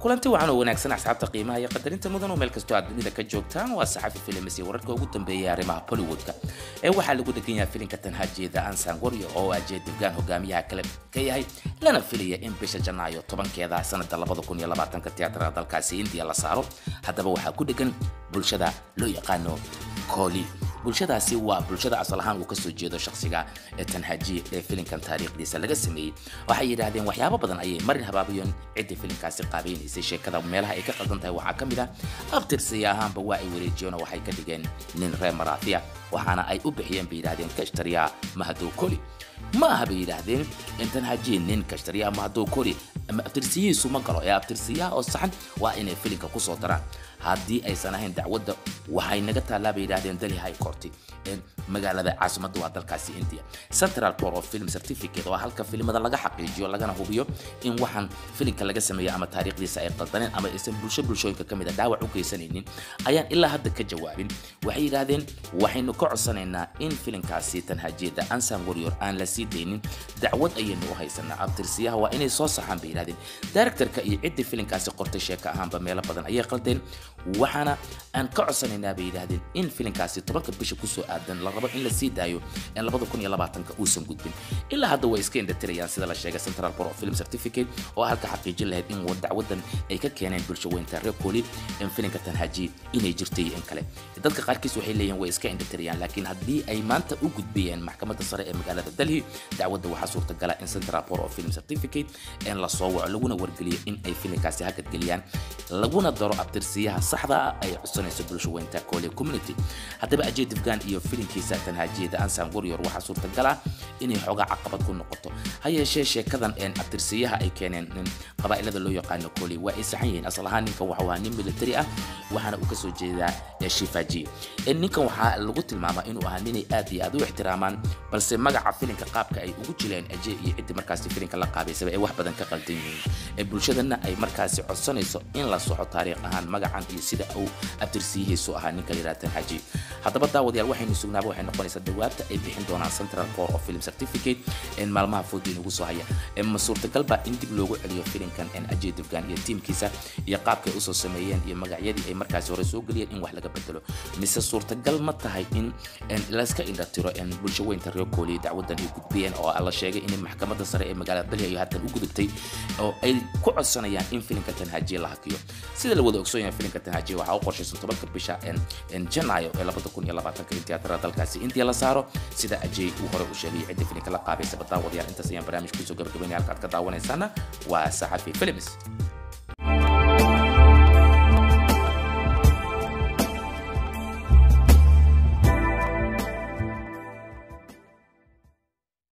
kulanti wacan oo wanaagsan asxaabta qiimaha iyo qadarinta mudan oo meel kastoo aad dunida ka joogtaan waa saxafi films iyo wararka ugu dambeeyay arrimaha bollywoodka ee waxaa lagu degan yahay filinka tanhajeeda ansan waryo oo ajee dufgaan hogaamiyaha kale ka yahay lana filaya in bisha janaayo tobankeeda sanada labada kun iyo labaatanka tiyaatarada dalkaasi indiya la saaro haddaba waxaa ku dhegan bulshada loo yaqaano kooli bulshadaasi waa bulshada asal ahaan uu kasoo jeedo shakhsiga ee tanhaji ee filinkan taariikhdiisa laga sameeyey waxay yidhaahdeen waxyaabo badan ayay marin habaabayeen ciddii filinkaasi qaabaynaysay sheekada meelaha ay ka qaldan tahay waxaa ka mid ah abtirsiya ahaanba waa ay wareejiyeen oo waxay ka dhigeen nin reer maraafiya waxaana ay u bixiyeen bay yidhahdeen kashtariya mahadow koli ma aha bay yidhaahdeen intan haji nin kashtariya mahadow koli ama abtirsiyihiisu ma galo ee abtirsiyaha oo saxan waa inay filinka kusoo daraan haddii aysan ahayn dacwadda waxay naga taallaa bay yidhahdeen dali high court ee magaalada caasimadda waa dalkaasi india central court of film certificate oo halka filimada laga xaqiijiyo lagana hubiyo in waxaan filinka laga sameeyo ama taariikhdiisa ay qaldaneen ama aysan bulsho bulshooyinka ka mid a dhaawac u geysanaynin ayaan ilaa hadda ka jawaabin waxay yidhaahdeen waxaynu ka codsanaynaa in filinkaasi tanhajiyada ansan warrior aan la sii daynin dacwad ayaynu u haysanaa abtirsiyaha waa inay soo saxaan bay yidhahdeen directorka iyo ciddii filinkaasi qortay sheeka ahaanba meelo badan ayay qaldeen waxaana aan ka codsanaynaa bay yidhaahdeen in filinkaasi tobanka bisha kusoo aadan la rabo in la sii daayo in labada kun iyo labaatanka uusan gudbin ilaa hadda way iska indhatirayaan sida la sheegay central board of film certificate oo halka xaqiijin lahayd in dacwadan ay ka keeneen bulsho weynta reer kooli in filinka tanhaji inay jirtay in kale dadka qaarkiis waxay leeyihin way iska indhatirayaan laakiin haddii ay maanta u gudbiyeen maxkamadda sare ee magaalada delhi dacwadda waxaa suurtagala in central board of film certificate in la soo waco laguna wargeliyo in ay filinkaasi hagadgeliyaan laguna daro abtirsiyaha saxda ah ay codsanayso bulsho weynta kooli community haddaba ajay difgaan iyo filinkiisa tanhajiyada ansan warrior waxaa suurtagal ah inay xoogaa caqabad ku noqoto ha yeeshee sheekadan een abtirsiyaha ay keeneen nin qabaa'ilada loo yaqaano kooli waa ay saxan yihiin asal ahaan ninkan waxuu ahaa nin military ah waxaana uu kasoo jeedaa shifaji ninkan waxaa lagu tilmaamaa inuu ahaa ninay aad iyo aad u ixtiraamaan balse magaca filinka qaabka ay ugu jileen ajay iyo ciddii markaasi filinka la qaabaysaba ay wax badan ka qaldan yihiin ee bulshadana ay markaasi codsanayso in la soxo taariikh ahaan magacan iyo sida uu abtirsiyihiisu ahaa ninka layidhaha tanhaji haddaba daawadayaal waxaynu sugnaaba waxay noqonaysaa jawaabta ay bixin doonaan central court of film certificate in maalmaha food inugu soo haya ma suurtagal baa in dib loogu celiyo filinkan ajay dufgaan iyo tiimkiisa iyo qaabkay usoo sameeyeen iyo magacyadii ay markaasi hore soo geliyeen in wax laga bedelo mise suurtagal ma tahay in layska indhatiro bulsho weynta reer kooliya dacwadan ay gudbiyeen oo la sheegay in maxkamadda sare ee magaalada dalhi ay haatan u gudubtay oo ay ku codsanayaan in filinka tanhajiya la hakiyo sida la wada ogsoon yahay filinka tanhajiya waxaa u qorshaysan tobanka bisha janaayo ee labada kun iyo labaatanka in tiyaatarada dalkaasi india la saaro sida ajay uu hore u sheegay cidda filinka la qaabaysaba daawadayaal intaas ayaan barnaamij kusoo gabagabaynaya halka aad ka daawanaysaana waa saxafi films